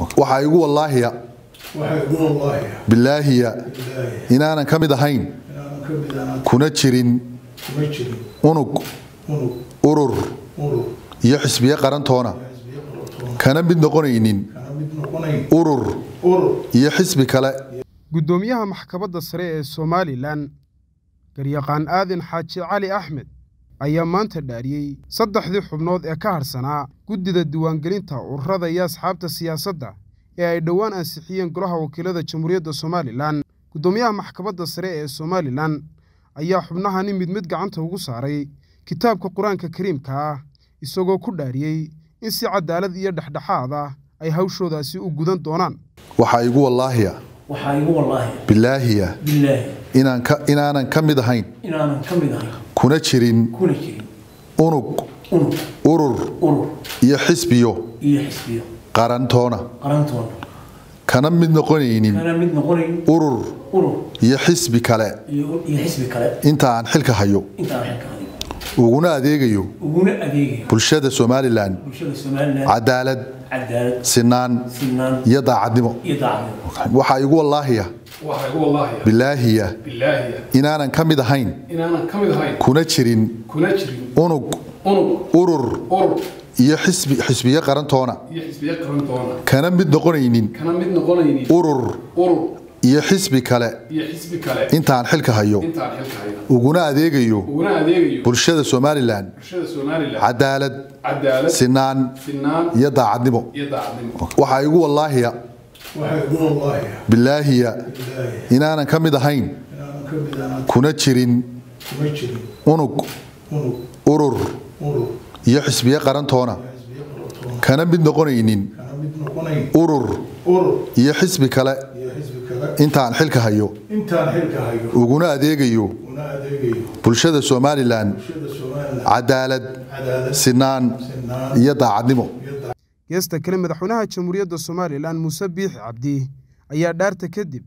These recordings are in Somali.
waxaa igu wallaahiya waxaa igu wallaahi bilaahiya ilaahi inaanan ka mid ahayn inaanan ka mid ahaan kuna jirin kuma jirin unug unug urur urur iyo xisbiye qarantoona xisbiyo qarotoona kana mid noqonaynin kana mid noqonayn urur urur iyo xisbi kale guddoomiyaha maxkamadda sare ee somalilan garyaqaan aadan xaaji cali axmed ayaa maanta dhaariyey saddexdii xubnood ee ka hadhsanaa guddida diiwaangelinta ururada iyo asxaabta siyaasadda ee ay dhowaan ansixiyeen golaha wakiilada jamhuuriyadda somalilan guddoomiyaha maxkamadda sare ee somalilan ayaa xubnahani mid mid gacanta ugu saaray kitaabka qur-aanka kariimka ah isagoo ku dhaariyey in si cadaalad iyo dhexdhexaad ah ay hawshoodaasi u gudan doonaan waxaa igu wallaahiya waxaa igu wallaahi bilaahiya bilaahi inaan ka inaanan ka mid ahayn inaanan ka mid ahayn kuna jirin kuna jirin unug unug urur urur iyo xisbiyo iyo xisbiyo qarantoona qarantoona kana mid noqonaynin kana mid noqonayn urur urur iyo xisbi kale iyo iyo xisbi kale inta aan xilka hayo intaan xilka hayo uguna adeegayo uguna adeegayo bulshada somalilan bulshada somalilan cadaalad cadaalad sinaan sinaan iyo daacadnimo iyo daacadnimo waxaa igu wallaahiya waxaa igu wallaahiya bilaahiya bilaahiya inaanan ka mid ahayn inaanan ka mid ahayn kuna jirin kuna jirin unug unug urur urur iyo xisbi xisbiye qarantoona iyo xisbiye qaran doona kana mid noqonaynin kana mid noqonaynin urur urur iyo xisbi kale iyo xisbi kale intaan xilka hayo intaan xilka hayo uguna adeegayo uguna adeegayo bulshada somalilan bulshada somalilan cadaalad cadaalad sinaan sinaan iyo daacadnimo iyo daacadnimo waxaa igu wallaahiya waxaa igu wallaahi bilaahiya ilaahi inaanan ka mid ahayn inaanan ka mid ahaan kuna jirin kuma jirin unug unug urur urur iyo xisbiye qarantoona xisbiyo qarotoona kana mid noqonaynin kana mid noqonayn urur urur iyo xisbi kale iyo xisbi kale intaan xilka hayo intaan xilka hayo uguna adeegayo una adeegayo bulshada somalilan bulshada somalilan cadaalad cadaalad sinaan sinaan iyo daacadnimo iyo daa geesta kale madaxweynaha jamhuuriyadda somalilan muuse biixi cabdi ayaa dhaarta kadib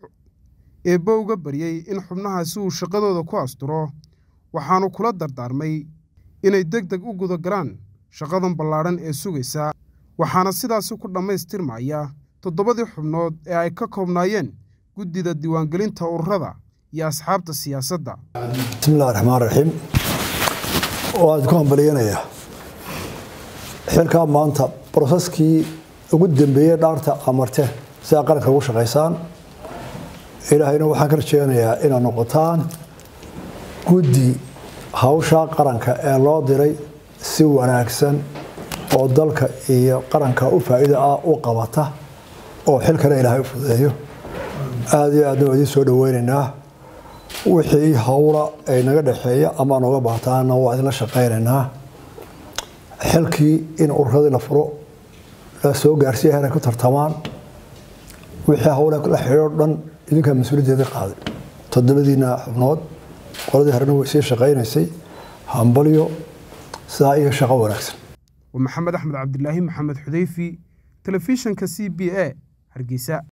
eebbo uga baryey in xubnahaasi uu shaqadooda ku asturo waxaanu kula dardaarmay inay deg deg u gudagalaan shaqadan ballaadhan ee sugaysa waxaana sidaasi ku dhammaystirmaya toddobadii xubnood ee ay ka koobnaayeen guddida diiwaangelinta ururada iyo asxaabta siyaasadda bismillahi raxmaan raxiim waan ku hambaliyanayaa xilkaa maanta broseskii ugu dambeeyey dhaarta amarte si aa qaranka ugu shaqaysaan ilaahayna waxaan ka rajeynayaa inaad noqotaan guddi hawshaa qaranka ee loo diray si wanaagsan oo dalka iyo qaranka u faa'iida ah u qabata oo xilkana ilaahay u fudeeyo aada iyo aadna waa idiin soo dhaweynaynaa wixii howla ay naga dhexeeya ama nooga baahtaana waa idinla shaqaynaynaa xilkii in ururadii la furo la soo gaarsiiya heray ku tartamaan wixii howle la xidhiidho dhan idinkaa mas-uuliyaddeedii qaaday toddobadiina xubnood qoladii horena way sii shaqaynaysay hambalyo sidaa iyo shaqo wanaagsan waa maxamed axmed cabdilaahi maxamed xudeyfi telefishanka c b a hargeysa